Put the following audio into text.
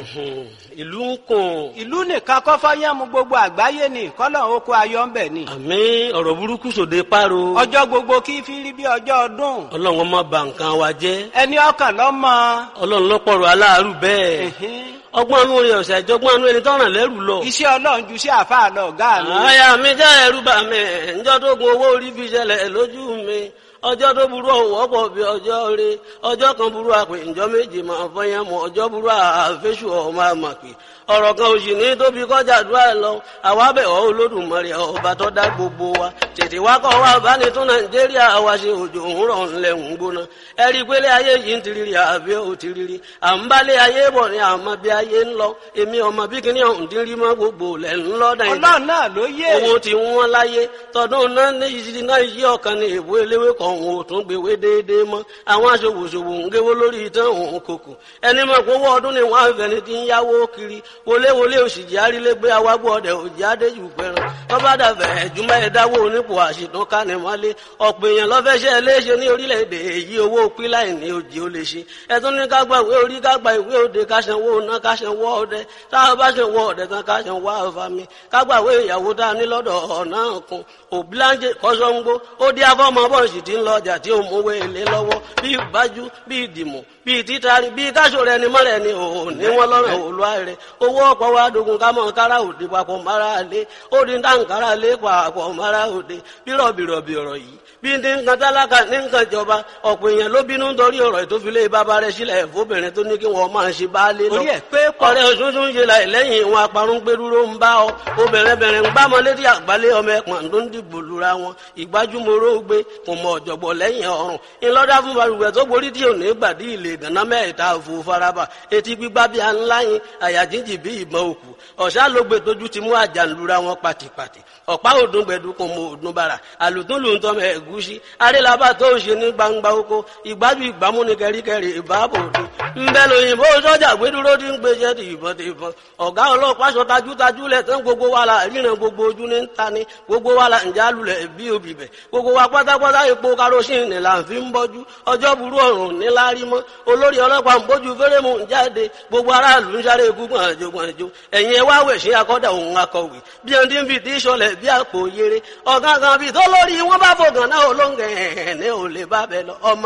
ìlú ń kùn. ìlú nìkan kọ́ fọ́yánmu gbogbo àgbáyé ni kọ́lọ̀ oko ayọ̀ ń bẹ̀ ni. àmì ọ̀rọ̀ burúkú sòde páro. ọjọ́ gbogbo kí fi rí bí ọjọ́ ọdún. ọlọ́run ọmọ bà nǹkan wa jẹ́. ẹni ọkàn lọ́mọ. ọlọ́run lọ́pọ̀rọ̀ aláàárù bẹ́ẹ̀. ọgbọ́n inú rẹ̀ ọ̀sẹ̀ àjọgbọ́n inú ẹni tọ́ràn lẹ́rù lọ. iṣẹ́ ọlọ́run ju sí àfáà lọ ọ̀gá mi. àyà mi jẹ́ ẹ̀rù bà mí ǹjọ́ tó gun owó orí fi ṣẹlẹ̀ lójú mi ọjọ́ tó burú ọ̀wọ́ pọ̀ bí ọjọ́ rẹ ọjọ́ kan burú àpè ǹjọ́ méje máa fọyín mọ́ ọjọ́ burú àfẹ́sù ọmọ àmàpè ọ̀rọ̀ kan òsì ní tóbi kọjá àdúrà lọ àwa bẹ̀ ọ́ olódùmarè ọba tó dá gbogbo wa tètè wá kọ́ wa bá ní tún nàìjíríà wa ṣe òjò ń rọ̀ ńlẹ̀ ń gbóná ẹ rí i pé lé ayé yìí ń tiriri àbí ò tiriri à ń bá lé ayé bọ̀ ní àmọ́ bí ayé ń lọ èmi ọmọ bí kíní ọ̀hún ti rí mọ́ gbogbo lẹ̀ ń lọ nàìjíríà ọlọ́run náà ló yé. owó ti wọ́n láyé tọdún náà ní ìṣirí náà yí ọ̀kan ní èbó eléwé kan òun ò tún gbèwé déédéé mọ́ àwọn aṣòwòṣòwò ń géwó lórí ìtàn òun kòkò ẹni mọ̀ pé owó ọdún ni wọ́n á fẹ́ni ti ń yáwó kiri wọléwọlé òṣìjì arílégbé awágbó ọdẹ òjì adéjù pẹran tọ́ba dàbẹ̀ ẹ̀júmọ́ ẹ̀dáwó onípò àṣìtàn kánimọ́lé ọ̀pọ̀ èèyàn lọ́fẹ́ṣẹ́ léṣe ní orílẹ̀-èdè èyí owó píláì ní òjì ó lè ṣe ẹ̀tún ní ká gba ìwé orí ká gba ìwé òde ká sanwó ná ká sanwó ọdẹ táwọn bá sanwó ọdẹ tán ká sanwó àfàmì ká gba ìwé ìyàwó tá a ní lọ́dọ̀ ọ̀nà kan òbíláńjẹ kọ́sọ́ngbó ó dí afọ́mọ bọ́ọ̀sì tí ń lọ ọjà tí ó mówó èlé lọ́wọ́ bí ìbájú bí ìdìmọ̀ bí títari bí káṣọ rẹ ni mọ́rẹ̀ ni òun ní wọn lọ́rọ̀ òlúwa rẹ owó ọ̀pọ̀ wa dogun ká mọ̀ kára òde papọ̀ mara lé ó di dáǹkárá lé papọ̀ mara òde bírọ̀bìrọ̀bì ọ̀rọ̀ yìí bí ní nǹkan tálákà ní nǹkan ìjọba ọ̀pọ̀ èèyàn ló bínú nítorí ọ̀rọ̀ ìtòfilé bàbá rẹ̀ sílẹ̀ fóbìnrin tó ní kí wọ́n máa ṣe baálé lọ. orí ẹ̀ pé pọ̀. ọ̀rẹ́ òṣùṣù ń ṣe láì lẹ́yìn ìwọn aparun gbẹdúró ń bá ọ obìnrin bẹ̀rẹ̀ ń gbámọ létí àgbálẹ̀ ọmọ ẹ̀pọ̀n tó ń dìbò lura wọn ìgbájúmọ́rọ́ gbé kò mọ ọ̀jọ̀gbọ̀ lẹ́yìn ọ̀run ńlọ́dá fún balùwẹ̀ tó borí tí ò ní gbàdí ilé ìgànná mẹ́ta òfò faraba etí gbígbá bí aláyin àyà jíjì bí ìbọn òkú ọ̀sá ló gbé tójú ti mú àjànlura wọn pàtìpàtì ọ̀pá òdùn gbẹ̀dú kò mọ òdùn bàrà àlùtúnlù ń tọ́mọ ẹ̀gúsí arélabà tó ń ṣe ní gbangba oko ìgbájú ìgbámú ni kẹríkẹrí ìbáàbò òde ńbẹ lóyìnbó sọ́jà gbẹdúró ti ń gbèsè ti ìbọn ti ìbọn ọ̀gá ọlọ́pàá sọ tajútajú lẹ̀ tán gbogbo wa la ríran gbogbo ojú ní ta ni gbogbo wa la ǹjẹ́ alulẹ̀ bí obì bẹ̀ gbogbo wa pátápátá epo karosín là ń fi ń bọ́jú ọjọ́ burú ọ̀run níláárí mọ́ olórí ọlọ́pàá ń bójú fẹ́rẹ́mù ń jáde gbogbo aráàlú ń sáré gúngbọ̀n àjò gbọ̀njò ẹ̀yìn ẹ̀ wá wẹ̀ sí akọ́dà òun akọ̀wé bí ẹni tí ń fi tí sọlẹ̀ bí àpò yere ọ̀gángan bíi tó lórí wọn bá fògàn náà olóńgẹ̀ ẹ̀ ní ò lè bá bẹ lọ ọmọ